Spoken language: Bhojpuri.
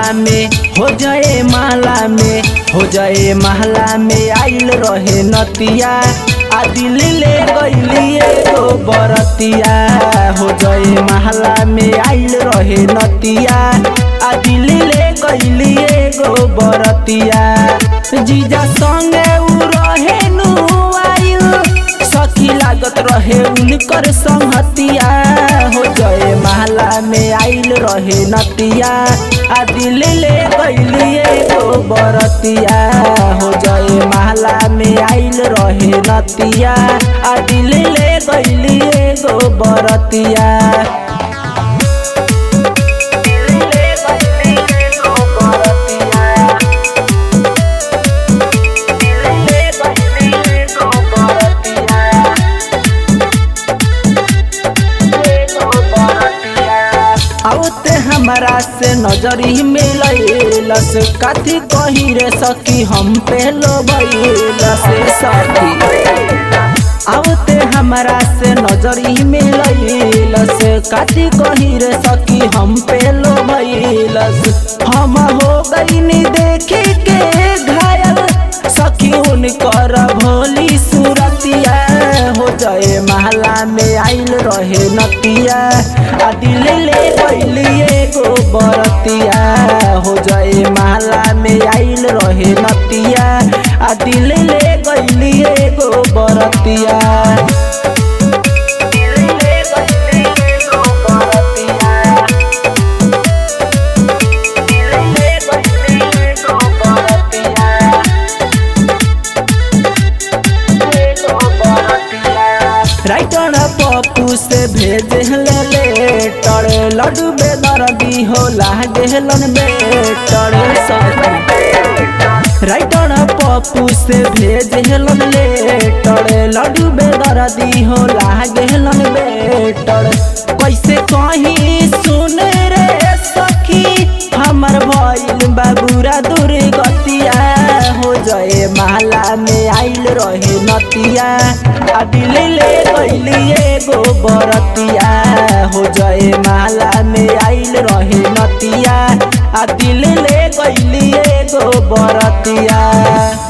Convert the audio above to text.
महला में हो जाए महला में हो जाए महला में आइल रहे नतिया आ दिल ले गईली एगो बरतिया हो जाए महला में आइल रहे नतिया आ दिल ले गईली एगो बरतिया जीजा संगे उ रहे नु आइल सखी लागत रहे उनकर संहतिया हो जाए महला में आइल रहे नतिया आ दिल ले गईली एगो बरतिया हो जाए महला में आइल रहे नतिया आ दिल ले गईली एगो बरतिया औते हमरा से नजरी मिलैलस कथी कही रे सखी हम पे लोभैलस सखी औते हमरा से नजरी मिलैलस कथी कही रे सखी हम पे लोभैलस हम हो गईनी देखे के घायल सखी उनकर भोली सूरतिया हो जाए महला में आइल रहे नतिया आ दिल ले गईली एगो बरतिया हो जाए महला में आइल रहे नतिया आ दिल ले गईली एगो बरतिया राइटर पप्पू से भेज ले लेटर लड्डू बेदर्दी हो लागेलन बेटर राइटर पप्पू से भेज हेलन लेटर लड्डू बेदर्दी हो लागेलन बेटर कैसे कहीं सुन रे सखी हमर भइल बाबूरा दुर्गतिया हो जाए महला में आइल रहे नतिया आ दिल ले गईली एगो बरतिया हो जाए महला में आइल रहे नतिया आ दिल ले गईली एगो बरतिया